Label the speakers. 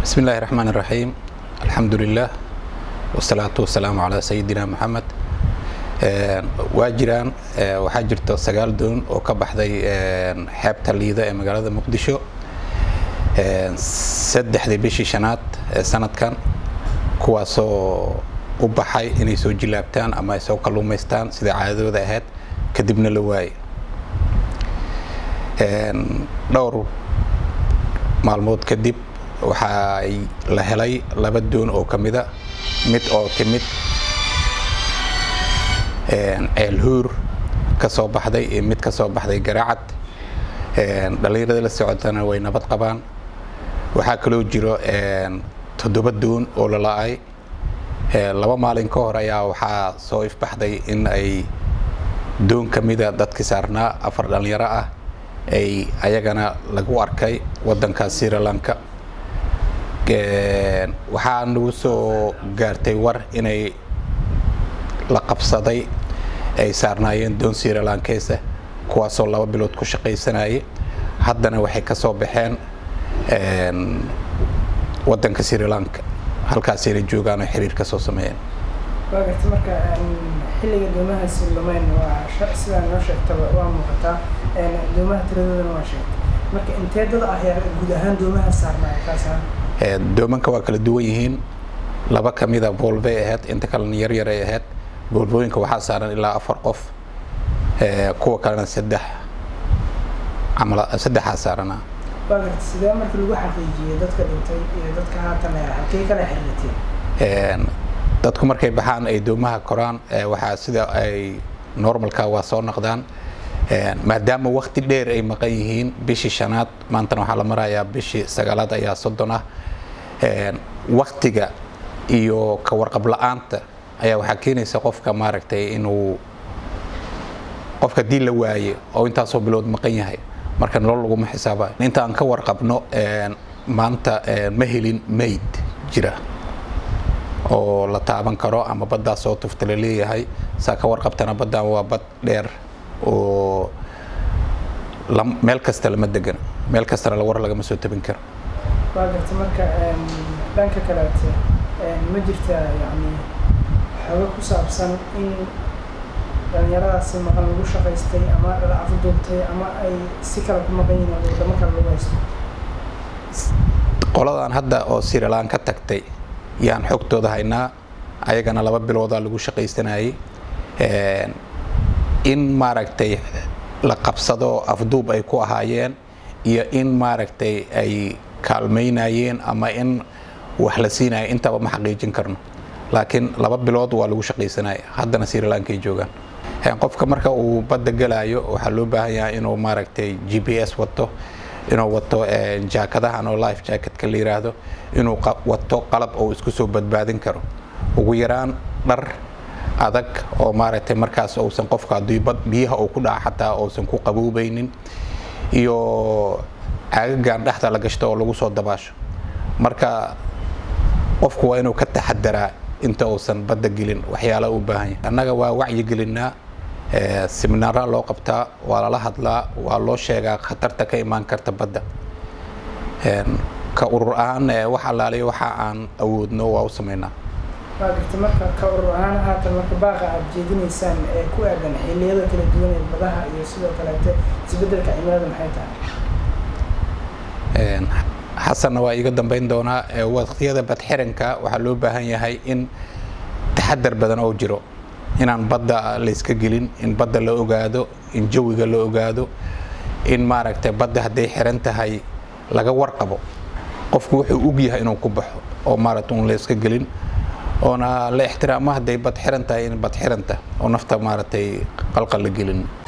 Speaker 1: بسم الله الرحمن الرحيم الحمد لله والصلاة والسلام على سيدنا محمد waa jiraan waxaa jirta sagaal doon oo ka baxday xeebta liida ee magaalada muqdisho saddexdii bishii shanaad ee sanadkan kuwaasoo u baxay inay soo jilaabtaan ama ay soo kalluumaystaan sida caadadooda ahayd kadibna la waayay dhowr maalmood kadib waxaa la helay laba doon oo ka mida mid oo timid ceelhuur ka soo baxday iyo mid ka soo baxday garaacad dhallinyarada la socotana way nabad qabaan waxaa kaloo jiro toddoba doon oo la la-ay laba maalin ka hor ayaa waxaa soo ifbaxday in ay doon ka mida dadkii saarnaa afar dhallinyaro ah ay ayagana lagu arkay waddanka sri lanka waxaa nagu soo gaartay war inay la qabsaday ay saarnaayeen doon sri lankeesa kuwaasoo laba bilood ku shaqaysanayay haddana waxay ka soo baxeen waddanka sri lanka halkaasayna joogaan oo xiriir ka soo sameeyeen
Speaker 2: waa garta marka xilliga doomahaasi lumeyn waa sidaa noo sheegtaba waa muuqataa doomaha tiradoodana waa sheegtay marka intee dad ah yaa guud ahaan doomaha saarnaa kaas
Speaker 1: doomanka waa kala duwan yihiin laba ka mida volvay ahayd inta kalena yaryar ay ahayd volvooyinka waxaa saaran ilaa afar qof kuwa kalena saddex camal saddexaa saarana
Speaker 2: waa garta sidee marka lagu xaqiijiyey dadka dhintay iyo dadka haatan halkey kala xiriirteen
Speaker 1: dadku markay baxaan ay doomaha koraan waxaa sida ay normalka waa soo noqdaan maadaama wakti dheer ay maqan yihiin bishii shanaad maantana waxaa la marayaa bishii sagaalaad ayaa soddon ah waktiga iyo ka warqab la-aanta ayaa waxaa keenaysa qofka maaragtay inuu qofka dii la waaye oo intaasoo bilood maqan yahay marka nolol laguma xisaaba inta aan ka warqabno maanta ma helin mayd jira oo la taaban karo ama baddaa soo tufta la leeyahay saa ka warqabtana baddan waa bad dheer oo meel kasta lama degana meel kastana war lagama soo tabin karo
Speaker 2: waa garta marka dhanka kaleete ma jirta yani xoogo ku saabsan in dhalinyaradaasi maqan lagu shaqaystay ama la afduubtay ama ay si kale ku maqan yihiin oo wadamo kale lagu haysto
Speaker 1: qoladan hadda oo sri lanka tagtay yaan xogtooda haynaa ayagana laba biloodaa lagu shaqaysanayay in maaragtay la qabsado afduub ay ku ahaayeen iyo in maaragtay ay kaalmaynayeen ama in wax la siinaya intaba ma xaqiijin karno laakiin laba bilood waa lagu shaqaysanaya haddana sri lanka ay joogaan qofka marka uu badda galayo waxaa loo baahan yahay inuu maaragtay g p s wato inuu wato jaakadahan oo life jacketka la yiraahdo inuu wato qalab oo isku soo badbaadin karo ugu yaraan dhar adag oo maaragtay markaas uusan qofka haddii bad biyaha uu ku dhaca xataa uusan ku qaboobaynin iyo caagagan dhexda la gashto oo lagu soo dabaasho marka qofku waa inuu ka taxadaraa inta uusan badda gelin waxyaala u baahan yahay annaga waa wacyi gelinaa seminaara loo qabtaa waa lala hadlaa waa loo sheegaa khatarta ka imaan karta badda ka urur ahaan wax allaaliyo waxa aan awoodno waa u sameynaa
Speaker 2: waa garta marka ka urur ahaan haatan marka baaqa aad jeedinaysaan ee ku aadan xilliyada kala duwan ee badaha iyo sidoo kaleete isbeddelka cimilada maxay tahay
Speaker 1: xasanna waa iiga dambeyn doonaa waqtiyada badxiranka waxaa loo baahan yahay in taxadar badan oo jiro inaan badda layska gelin in badda la ogaado in jawiga la ogaado in maaragtay badda hadday xiran tahay laga warqabo qofku wuxuu og yahay inuu ku baxo oo maaragta un layska gelin oona la ixtiraamo hadday bad xiran tahay in bad xiranta oo nafta maaragtay qalqal la gelin